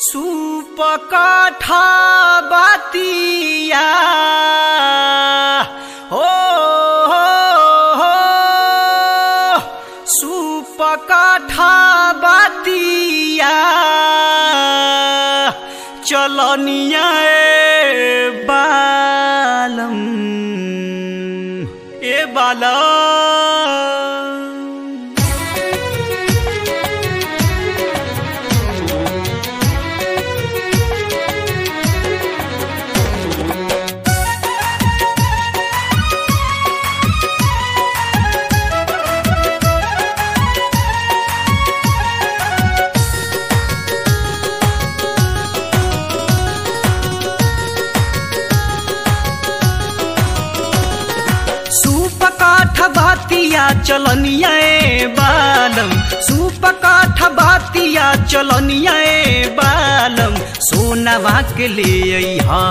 सुपकाठा बातिया हो हो हो सुपकाठा बातिया चलनिया ए बालम ए बालम सुपकाठ बातिया चलनिया ए बालम सुपकाठ बातिया चलनिया ए बालम सोनवा के ले अइहा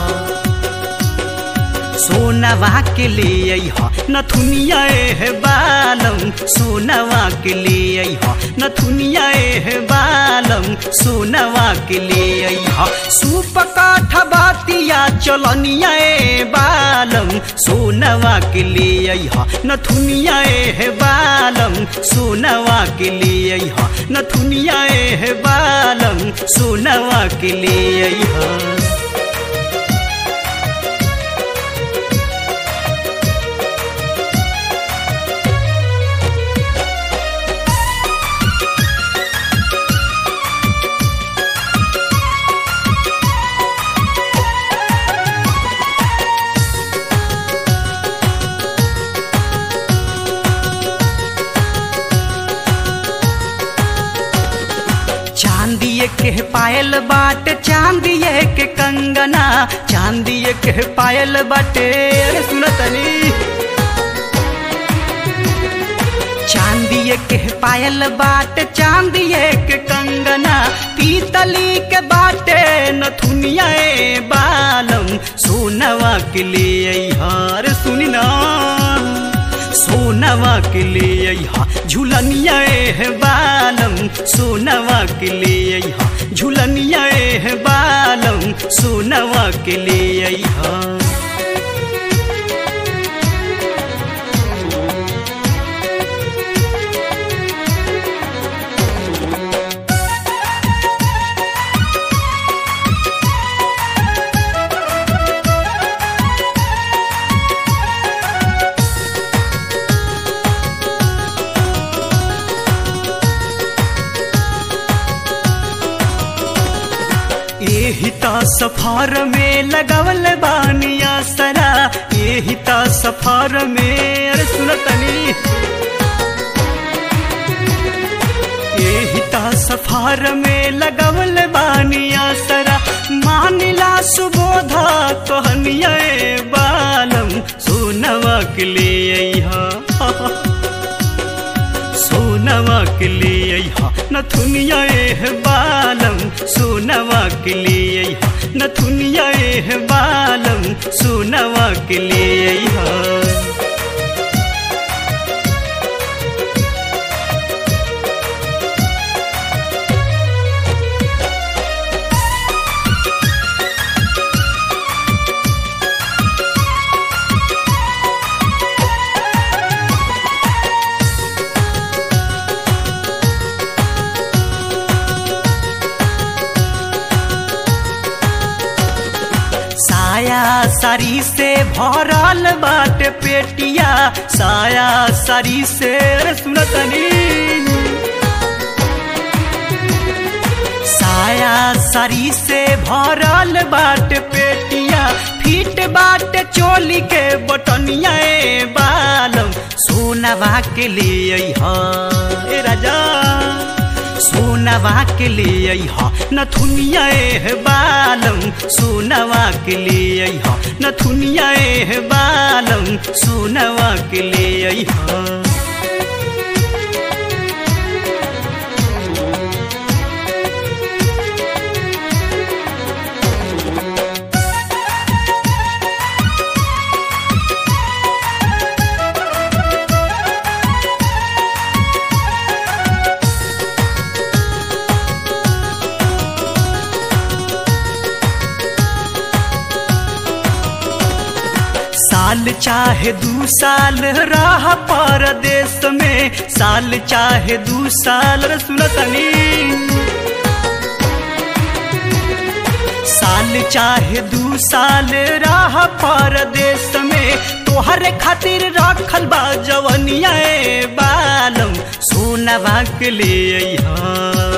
सोनवा के ले अइहा नथुनिया ए बालम सोनवा के ले अइहा नथुनिया ए बालम सोनवा के ले अइहा सुपकाठ बातिया चलनिया ए बालम सोनवा के ले अइहा नथुनिया ए बालम सोनवा के ले अइहा नथुनिया ए बालम सोनवा के ले अइहा चांदिए के पायल बाट चांदिए के कंगना चांदिए के पायल बाटे अरे सुनो तनी चांदिए के पायल बाट चांदिए के कंगना पीतली के बाटे नथुनिया ए बालम सोनवा के ले हार सुनी ना सोनवा के ले अइहा झुलनिया ए बालम सोनवा के ले अइहा झुलनिया ए बालम सोनवा के ले अइहा एही ता सफार में लगवल बानिया सरा एही ता सफार में अरे सुनतनी एही ता सफार में लगवल बानिया सरा मानिला सुबोधा कहनिया ए बालम सोनवा के ले अइहा सोनवा के ले अइहा नथुनिया ए बालम सोनवा के ले अइहा नथुनिया ए बालम सोनवा के ले अइहा साया सारी से भरल बाट पेटिया साया सारी से अरे सुनतनी साया सारी से भरल बाट पेटिया फीट बाट चोली के बटनिया ए बालम सोनवा के ले अइहा ए राजा सोनवा के ले अइहा नथुनिया ए बालम सोनवा के ले अइहा नथुनिया ए बालम सोनवा के ले अइहा साल चाहे दू साल रह परदेश में साल चाहे दू साल रे सुनो तनी साल चाहे दू साल रह परदेश में तोहरे खातिर रखल बा जवनिया ए बालम सोनवा के ले अइहा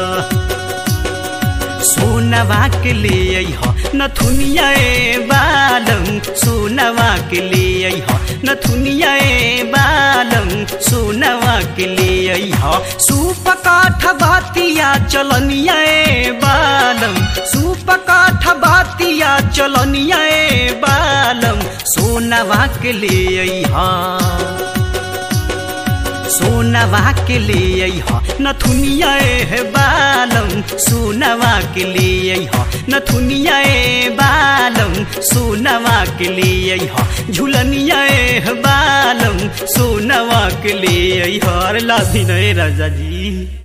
सोनवा के ले अइह नथुनिया ए बालम सोनवा के ले अइह नथुनिया ए बालम सोनवा के ले अइह सूप काठ बातिया चलनिया ए बालम सूप काठ बातिया चलनिया ए बालम सोनवा के ले अइह सोनवा के ले अइह नथुनिया ए बालम सोनवा के ले अइह नथुनिया ए बालम सोनवा के ले अइह झुलनिया ए बालम सोनवा के ले अइह अरे लाधी नहीं राजा जी